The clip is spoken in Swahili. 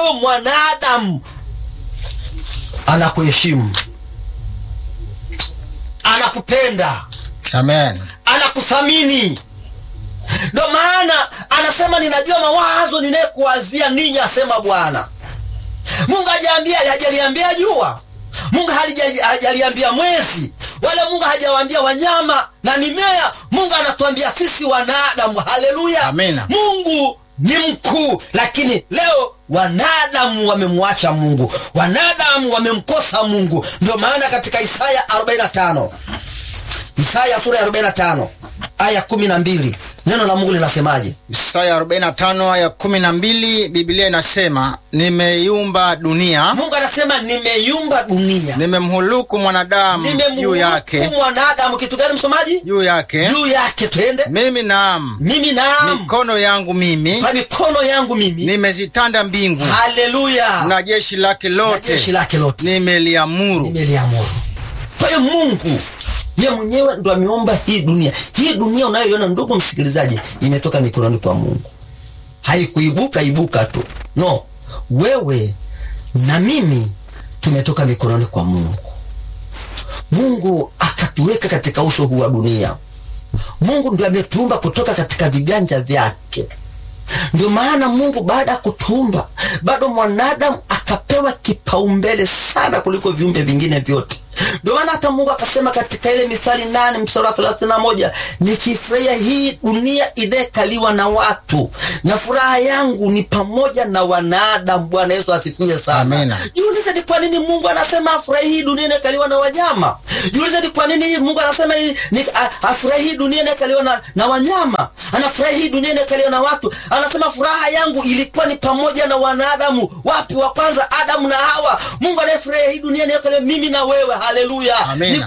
huyo mwanadamu anakuheshimu, anakupenda, Amen. anakuthamini. Ndio maana anasema ninajua mawazo ninayekuwazia ninyi, asema Bwana. Mungu hajaambia hajaliambia jua, Mungu halija- hajaliambia mwezi, wala Mungu hajawaambia wanyama na mimea. Mungu anatuambia sisi wanadamu. Haleluya, Amina. Mungu ni mkuu, lakini leo wanadamu wamemwacha Mungu, wanadamu wamemkosa Mungu. Ndio maana katika Isaya 45 Isaya sura ya 45 aya 12 neno la Mungu linasemaje? Isaya 45 aya 12, Biblia inasema nimeiumba dunia, Mungu anasema nimeiumba dunia, nimemhuluku mwanadamu juu nimemhukumu yake, mwanadamu. Kitu gani msomaji? juu yake Juu yake, twende. mimi naam, Mimi naam, mikono yangu mimi kwa mikono yangu mimi, nimezitanda mbingu haleluya, na jeshi lake na jeshi lote lake lote nimeliamuru. nimeliamuru. Kwa hiyo Mungu ye mwenyewe ndo ameomba hii dunia. Hii dunia unayoiona ndugu msikilizaji, imetoka mikononi kwa Mungu, haikuibuka ibuka tu, no, wewe na mimi tumetoka mikononi kwa Mungu. Mungu akatuweka katika uso huu wa dunia. Mungu ndio ametuumba kutoka katika viganja vyake. Ndio maana Mungu baada ya kutuumba bado mwanadamu akapewa kipaumbele sana kuliko viumbe vingine vyote. Ndio maana hata Mungu akasema katika ile Mithali nane mstari wa thelathini na moja nikifurahia hii dunia inayekaliwa na watu, na furaha yangu ni pamoja na wanadamu. Bwana Yesu asifiwe sana. Amina. Jiulize ni kwa nini Mungu anasema afurahi hii dunia inayokaliwa na wanyama. Jiulize ni kwa nini Mungu anasema hii- ni a- afurahi hii dunia inayokaliwa na, na wanyama. Anafurahi hii dunia inayokaliwa na watu. Anasema furaha yangu ilikuwa ni pamoja na wanadamu. Wapi? Wa kwanza Adamu na Hawa. Mungu anayefurahia hii dunia inayokaliwa mimi na wewe. Haleluya. Amina. Ni